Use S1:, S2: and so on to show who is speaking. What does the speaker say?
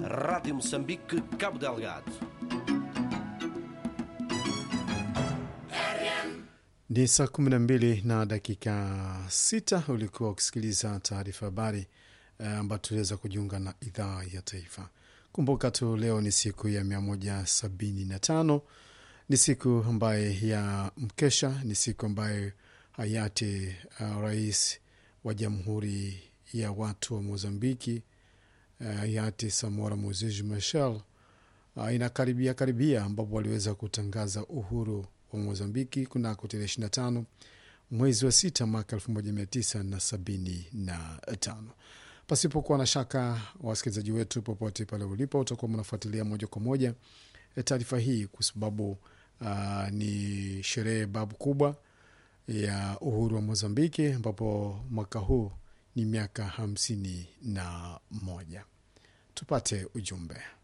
S1: Rádio Moçambique, Cabo Delgado.
S2: Ni saa kumi na mbili na dakika sita. Ulikuwa ukisikiliza taarifa habari ambayo uh, tuliweza kujiunga na idhaa ya taifa. Kumbuka tu leo ni siku ya mia moja sabini na tano ni siku ambaye ya mkesha, ni siku ambayo hayati uh, rais wa Jamhuri ya Watu wa Mozambiki uh, hayati Samora Moses Machel uh, inakaribia karibia, ambapo waliweza kutangaza uhuru wa Mozambiki kunako tarehe 25 mwezi wa sita mwaka 1975. Pasipokuwa na shaka, wasikilizaji wetu popote pale ulipo, utakuwa mnafuatilia moja kwa moja taarifa hii kwa sababu uh, ni sherehe babu kubwa ya uhuru wa Mozambiki, ambapo mwaka huu ni miaka hamsini na moja. Tupate ujumbe.